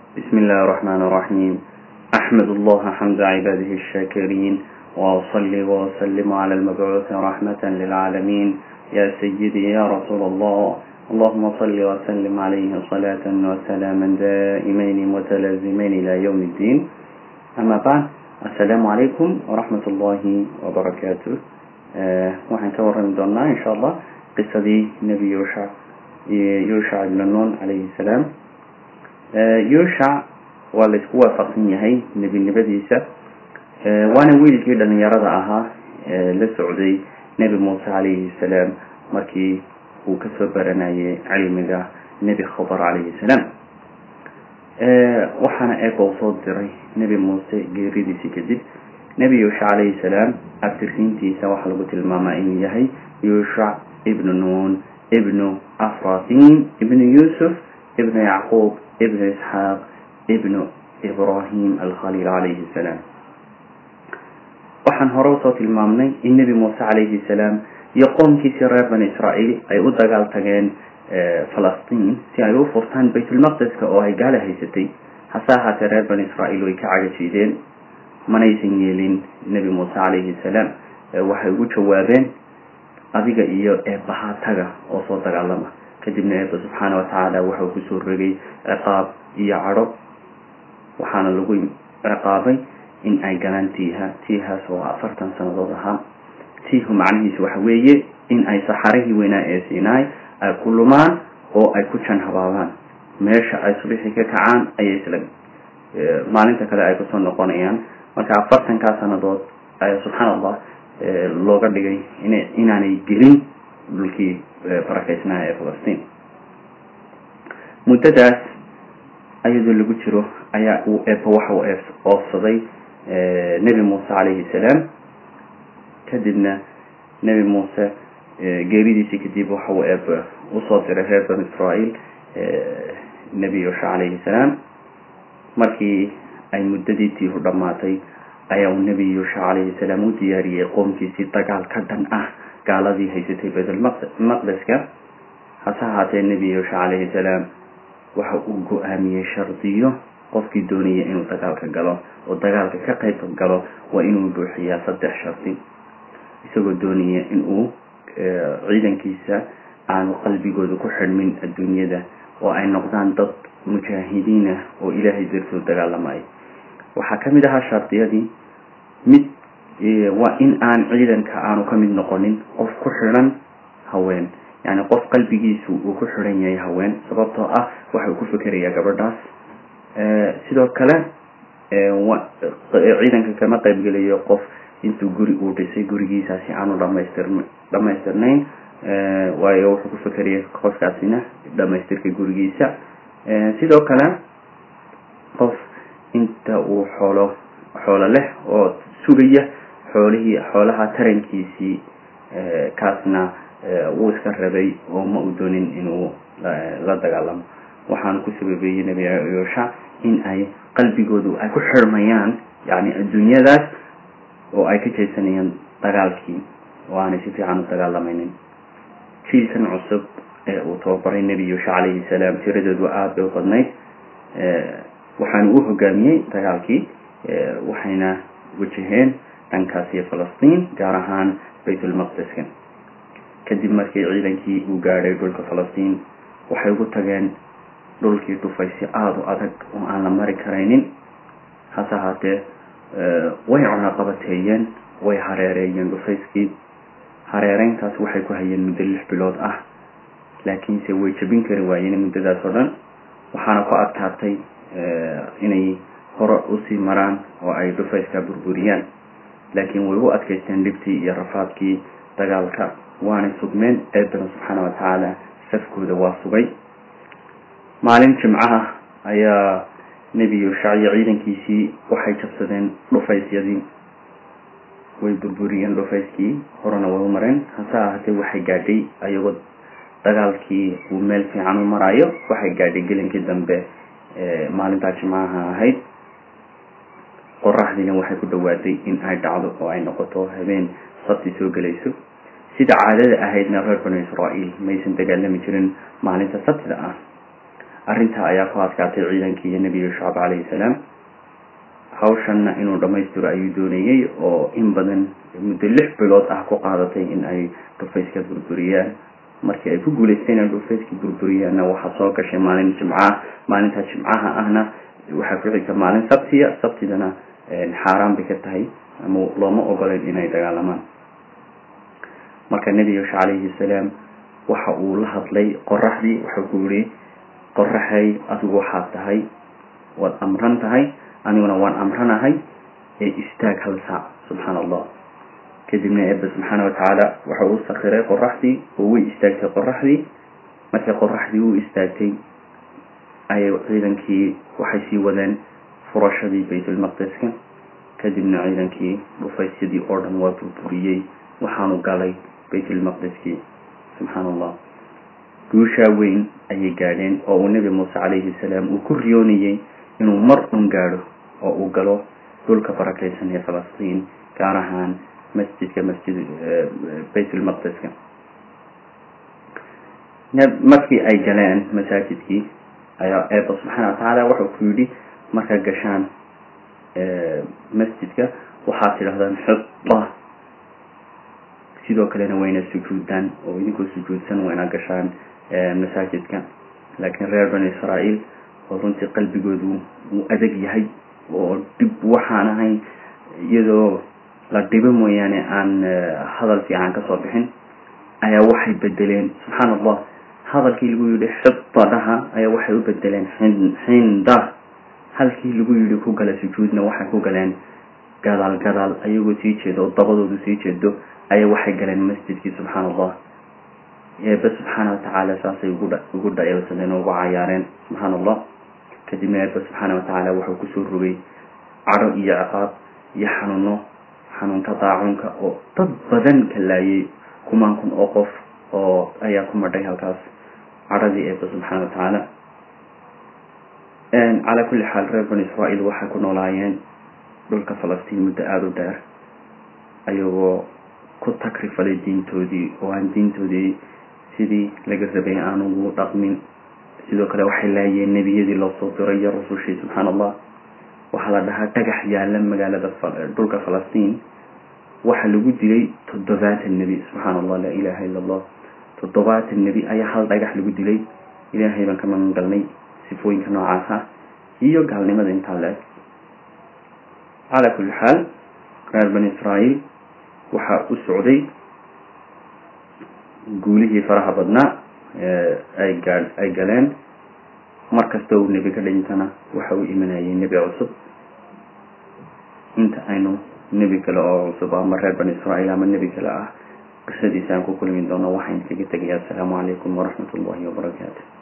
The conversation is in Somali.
بسم الله الرحمن الرحيم أحمد الله حمد عباده الشاكرين وأصلي وأسلم على المبعوث رحمة للعالمين يا سيدي يا رسول الله اللهم صل وسلم عليه صلاة وسلاما دائمين متلازمين إلى يوم الدين أما بعد السلام عليكم ورحمة الله وبركاته أه وحن كورن دونا إن شاء الله قصة دي نبي يوشع يوشع بن نون عليه السلام أه يوشع waa laysku waafaqsan yahay nebinimadiisa waana wiilkii dhalinyarada ahaa la socday nebi muuse calayhi salaam markii uu kasoo baranayay cilmiga nebi khabar calayhi salaam waxaana eega u soo diray nebi muuse geeridiisii kadib nebi yuusha calayhi salaam abtirsiintiisa waxaa lagu tilmaamaa inuu yahay yuushac ibnu nuun ibnu afrasin ibnu yuusuf ibnu yacquub ibnu isxaaq ibnu ibrahim alkhaliil calayhi salaam waxaan hore usoo tilmaamnay in nebi muuse calayhi salaam iyo qoomkiisii reer bani israa'iil ay u dagaal tageen falastiin si ay u furtaan baytulmaqdeska oo ay gaala haysatay hase ahaatee reer bani israa'iil way ka cagajiideen manaysan yeelin nebi muuse calayhi salaam waxay ugu jawaabeen adiga iyo eebbahaa taga oo soo dagaalama kadibna eebba subxaana watacaala waxau kusoo rogay ciqaab iyo cadho waxaana lagu ciqaabay in ay galaan tiiha tiihaas oo afartan sanadood ahaa tiihu macnihiisu waxa weeye in ay saxarihii weynaa ee siinaay ay ku lumaan oo ay ku jan habaabaan meesha ay subixii ka kacaan ayay isla maalinta kale ay kusoo noqonayaan marka afartankaa sanadood ayaa subxaan allah looga dhigay in inaanay gelin dhulkii barakeysnaha ee falastiin muddadaas ayadoo lagu jiro ayaa uu eebba waxa uu oofsaday nebi muuse calayhi salaam kadibna nebi muuse geeridiisii kadib waxa uu eebba usoo diray reer banu israa'iil nebi yuusha calayhi salaam markii ay muddadii tiihu dhammaatay ayaa uu nebi yuusha calayhi salaam u diyaariyey qoomkiisii dagaal ka dhan ah gaaladii haysatay baytulmaqdeska hase ahaatee nebi yuusha calayhi salaam waxa uu go-aamiyey shardiyo qofkii doonaya inuu dagaalka galo oo dagaalka ka qayb galo waa inuu buuxiyaa saddex shardi isagoo doonaya in uu ciidankiisa aanu qalbigooda ku xidhmin adduunyada oo ay noqdaan dad mujaahidiin ah oo ilaahay dartood dagaalamaya waxaa kamid ahaa shardiyadii mid waa in aan ciidanka aanu ka mid noqonin qof ku xidhan haween yani qof qalbigiisu uu ku xidhan yahay haween sababtoo ah waxa uu ku fikerayaa gabadhaas sidoo kale ciidanka kama qaybgelayo qof intuu guri uu dhisay gurigiisaasi aanu dhamaystir dhamaystirnayn waayo wuxuu ku fikeraya qofkaasina dhamaystirka gurigiisa sidoo kale qof inta uu xoolo xoolo leh oo sugaya xoolihii xoolaha tarankiisii kaasna wuu iska rabay oo ma uu doonin inuu la dagaalamo waxaana ku sababeeyey nebi yuusha in ay qalbigoodu ay ku xirmayaan yani adduunyadaas oo ay ka jeesanayaan dagaalkii oo aanay si fiican u dagaalamaynin jiilkan cusub ee uu tababaray nebi yuusha calayhi salaam tiradoodu aada bay u badnayd waxaana uu hogaamiyey dagaalkii waxayna wajaheen dhankaas iyo falastiin gaar ahaan baytulmaqdeska kadib markii ciidankii uu gaadhay dhulka falastiin waxay ugu tageen dhulkii dhufay si aada u adag oo aan la mari karaynin hase ahaatee way cunaqabateeyeen way hareereeyeen dhufayskii hareereyntaas waxay ku hayeen muddo lix bilood ah laakiinse way jabin kari waayeen muddadaas oo dhan waxaana ku adkaatay inay hore usii maraan oo ay dhufayska burburiyaan laakiin way u adkaysteen dhibtii iyo rafaadkii dagaalka waanay sugmeen eebana subxaana watacaala safkooda waa sugay maalin jimcaha ayaa nebi yuushac iyo ciidankiisii waxay jabsadeen dhufaysyadii way burburiyeen dhufayskii horena way u mareen hase ahaatee waxay gaadhay ayagoo dagaalkii uu meel fiican u maraayo waxay gaadhay gelinkii dambe maalintaa jimcaha ahayd qoraxdiina waxay ku dhawaaday in ay dhacdo oo ay noqoto habeen sabti soo gelayso sida caadada ahaydna reer banu israa'iil maysan dagaalami jirin maalinta sabtida ah arrintaa ayaa ku adkaatay ciidankii iyo nebi yushcab calayhi salaam hawshanna inuu dhammaystiro ayuu doonayey oo in badan muddo lix bilood ah ku qaadatay in ay dhufayska burburiyaan markii ay ku guulaysteen inay dhufayska burburiyaanna waxaa soo gashay maalin jimcaha maalinta jimcaha ahna waxaa ku xigta maalin sabtiya sabtidana xaaraan bay ka tahay ama looma ogoleyn inay dagaalamaan marka nebi yuusha calayhi salaam waxa uu la hadlay qoraxdii wuxuu ku yihi qoraxay adigu waxaad tahay waad amran tahay aniguna waan amranahay ee istaag hal saac subxaana allah kadibna eebbe subxaana watacaala waxa uu sakiray qoraxdii oo way istaagtay qoraxdii markii qoraxdii u istaagtay ayay ciidankii waxay sii wadeen furashadii baytulmaqdiska kadibna ciidankii dhufaysyadii oo dhan waa burburiyey waxaanu galay baytulmaqdiskii subxaana allah guushaa weyn ayay gaadheen oo uu nebi muuse calayhi salaam uu ku riyoonayey inuu mar un gaadho oo uu galo dhulka barakaysan ee falastiin gaar ahaan masjidka masjid baytulmaqdiska markii ay galeen masaajidkii ayaa eeba subxaana watacaala wuxuu ku yidhi markaad gashaan masjidka waxaad tidhahdaan xida sidoo kalena wayna sujuudaan oo idinkoo sujuudsan wayna gashaan masaajidka laakiin reer bani israa'iil oo runtii qalbigoodu uu adag yahay oo dhib waxaan ahayn iyadoo la dhibo mooyaane aan hadal fiican kasoo bixin ayaa waxay bedeleen subxaana allah hadalkii lagu yidhi xidadaha ayaa waxay u bedeleen xinda halkii lagu yidhi ku gala sujuudna waxay ku galeen gadaal gadaal ayagoo sii jeedo oo dabadoodu sii jeedo ayaa waxay galeen masjidkii subxaana allah eebe subxaana watacaala saasay ugu dhayalsadeen oo ugu cayaareen subxaana allah kadibna eebe subxaana watacaala wuxuu kusoo rogay cadho iyo ciqaab iyo xanuuno xanuunka daacunka oo dad badan ka laayay kumaan kun oo qof oo ayaa ku madhay halkaas cadhadii eebe subxaana watacaala calaa kulli xaal reer bani israa'iil waxay ku noolaayeen dhulka falastiin muddo aada u dheer ayagoo ku takrifalay diintoodii oo aan diintoodii sidii laga rabay aan ugu dhaqmin sidoo kale waxay laayeen nebiyadii loo soo diray iyo rusushii subxaana allah waxaa la dhahaa dhagax yaala magaalada dhulka falastiin waxaa lagu dilay toddobaatan nebi subxaana allah laa ilaha illa allah toddobaatan nebi ayaa hal dhagax lagu dilay ilaahay baan ka magan galnay sifooyinka noocaas ah iyo gaalnimada intaa la-eg calaa kulli xaal reer bani israa'iil waxaa u socday guulihii faraha badnaa ay gaa ay galeen mar kasta uu nebi ka dhintana waxa uu imanayay nebi cusub inta aynu nebi kale oo cusub ama reer bani israa'iil ama nebi kale ah qisadiisa aan ku kulmi doono waxaan kaga tegayaa asalaamu calaykum waraxmat ullahi wabarakaatu